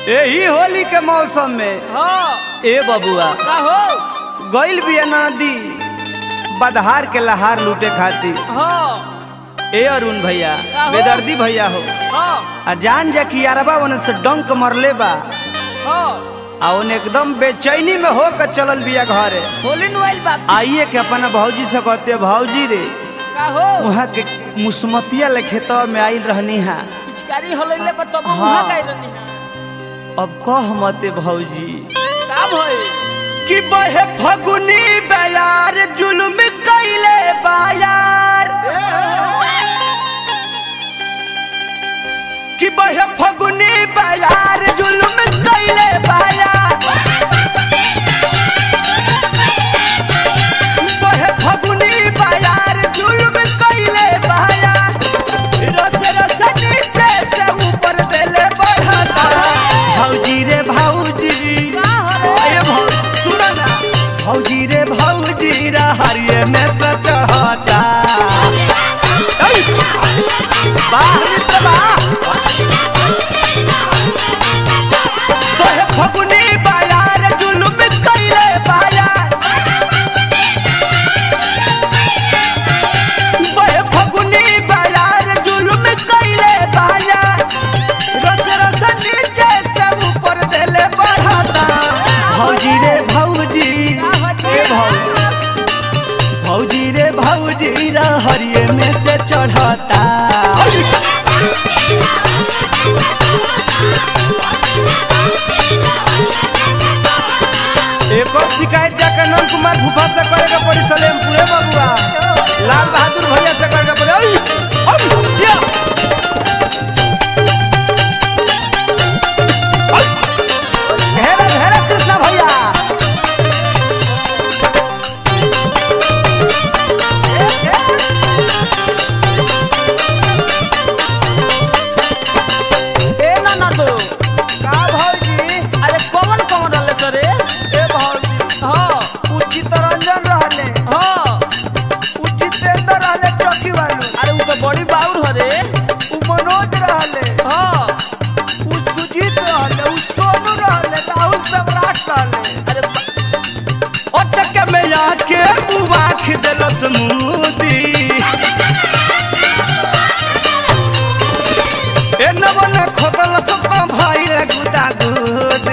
यही होली के मौसम में हाँ ए बबुआ का हो गइल बिया नदी बदहार के लहार लूटे खातिर हाँ ए अरुण भैया का हो? बेदर्दी भैया हो हाँ आ जान जा कि यारबा ओने से डंक मरले बा हाँ आ ओने एकदम बेचैनी में होकर चलल बिया घरे होली नुआइल बा आइए के अपना भौजी से कहते भौजी रे का हो वहाँ के मुसमतिया ले खेतवा में आइल रहनी हा पिचकारी होलैले पर तब हाँ। उहा गई रहनी है अब कह मते भौजी का भई कि बहे फगुनी बयार जुल्म कैले बायार कि बहे फगुनी बयार जुल्म कैले बायार बहे फगुनी बयार जुल्म कैले बायार रस रस नीचे से ऊपर देले बढ़ता भौजी रे भौजी का हो रे अरे भौ सुनो ना भौजी रे भौजी रा हरिये में सचहता ऐ! बाहर निकल बा। तोहे फगुनी बायार जुलुम कैले बायार बहे फगुनी बायार जुलुम कैले बायार रस रस नीचे से ऊपर देले बढ़ता भौजी रे भौजी ए भौजी भौजी रे भौजी रा हरिये में से चढ़ता एक और शिकायत जाकर नंद कुमार भूपा से करेगा पड़ी सलेम पूरे बबुआ लाल बहादुर भैया से करेगा पड़ी ओई, ओई, जिया। ओई। घेरा घेरा कृष्णा भैया ए ना ना तो का भौजी अरे कौन कौन रहले सरे ए भौजी हाँ उचित रंजन रहले हाँ उचितेंद्र रहले चौकी वालू अरे उ तो बड़ी बाउर हरे उ मनोज रहले हाँ उ सुजीत रहले उ सोनू रहले राहुल सम्राट रहले अरे बा- अचक में आके मुबाख देलस मुदी ए नवन खोदल सत भाई रे गुदा गुद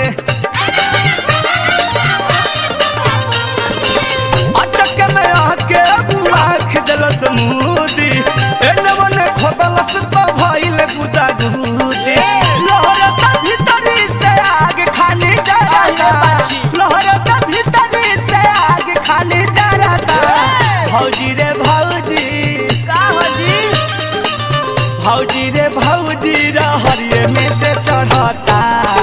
अचक में आके मुबाख देलस मुदी ए नवन खोदल सत भाई रे गुदा गुद लहरता भीतरी से आग खाली जराता लहरता भीतरी से आग खाली जराता भौजी रे भौजी का हो जी भौजी रे भौजी रा हरिये में से चढ़ता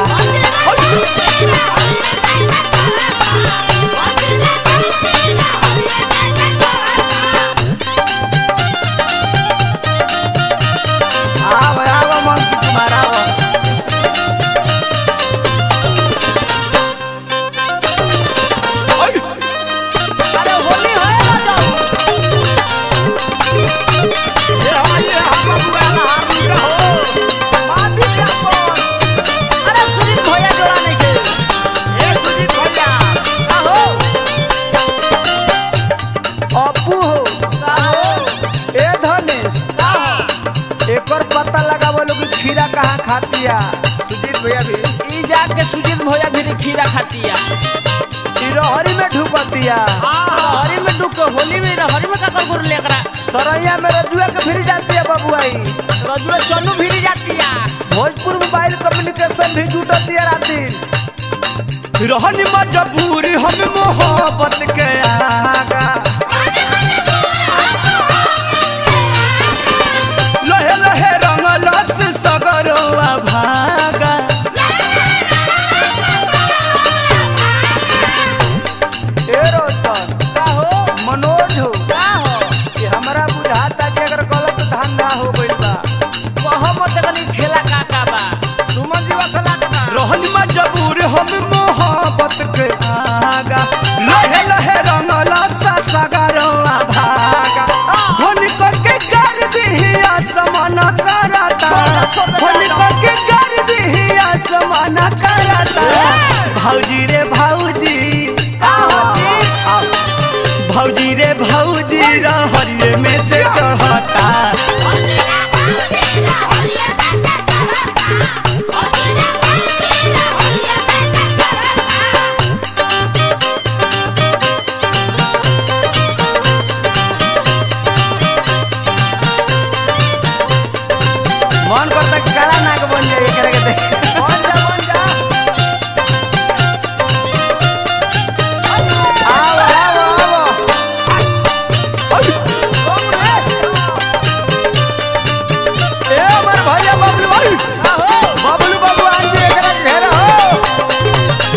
आव आव मंकी कुमार आव ओय! अरे होली है ना जाओ ये हम ये हम बबुआ ला हम का हो माफी का बोल अरे सुनील भैया जोड़ा नहीं के ए सुजीत भैया का हो अपू हो का हो ए धनेश का हो एकर पता लगावो लोग खीरा कहाँ खातिया सुजीत भैया भी ई जाके सुजीत भैया भी खीरा खातिया सिरोहरी में ढुकतिया हरी में डूब के होली में हरी में का कर गुर लेकरा सरैया में रजुआ के फिर जाती है बबुआई रजुआ चन्नू भी जातिया भोजपुर मोबाइल कम्युनिकेशन भी जुटती है राती रहनी मजबूरी हम मोहब्बत के आगा लहे लहे रंगलस सगरवा भागा ए रोशन का हो मनोज हो का हो कि हमरा बुझाता कि अगर गलत धंधा हो गइल बा कहो मत कनी खेला का का बा सुमन जी वसला रहन मजबूर हम मोहब्बत के आगा लहे लहे रंगला सा सगरवा भागा होली करके कर दिहिया समान करता होली करके कर दिहिया समान करता भौजी रे भौजी भौजी रे भौजी रहरिये में से चढ़ता मन करता कि काला नाग बन जाए एकरा के देख बन जा बन जा आओ आओ आओ ए हमर भैया बबलू भाई बबलू बाबू आज भी एकरा के घेरा हो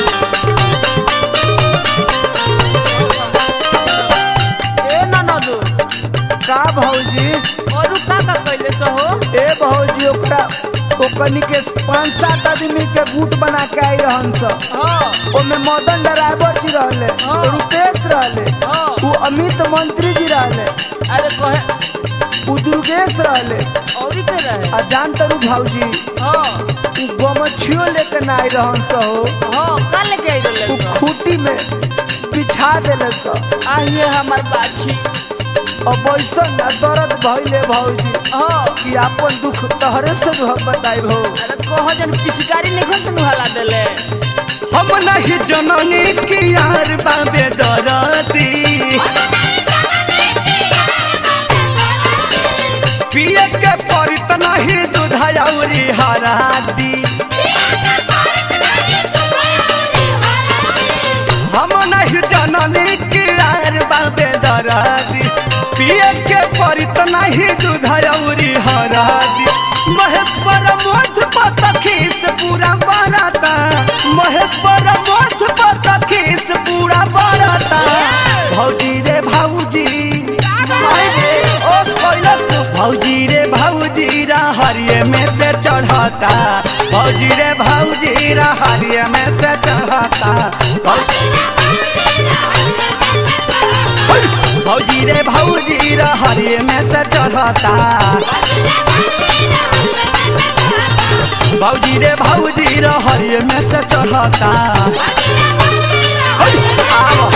ए ननदो का भौजी और का का कैले सो हो ए भौजी ओकरा ओकनी के पांच सात आदमी के गुट बना के आई रहन स हाँ ओमे मदन ड्राइवर जी रहले हाँ। रुपेश रहले हाँ उ अमित मंत्री जी रहले अरे कहे उ दुर्गेश रहले और के रहे आ जान तरू भौजी हाँ उ गमछियो लेके ना आई रहन स हो हाँ का लेके आई उ रहले खूटी में बिछा देले स आइए हमार बाछी अब ऐसा ना दर्द भइले भौजी हाँ कि आपन दुख तहरे से जो हम बताई भौ अरे कह जन पिचकारी निकल से नुहाला देले हम नहीं जननी की यार बाबे दरदी पिए के परित नहीं दूधायौरी हरादी हम नहीं जननी की यार बाबे दरदी पिए के परित नहीं दूधायौरी हरादी महेश्वर मोध पतखी से पूरा बराता महेश्वर मोध पतखी से पूरा बराता भौजी रे भौजी ओस कैलस भौजी रे भौजी रा हरिये में से चढ़ता भौजी रे भौजी रा हरिये में से चढ़ता भौजी भौजी रे भौजी रा हरिये में से चढ़ता भौजी रे भौजी रा हरिये में से चढ़ता आओ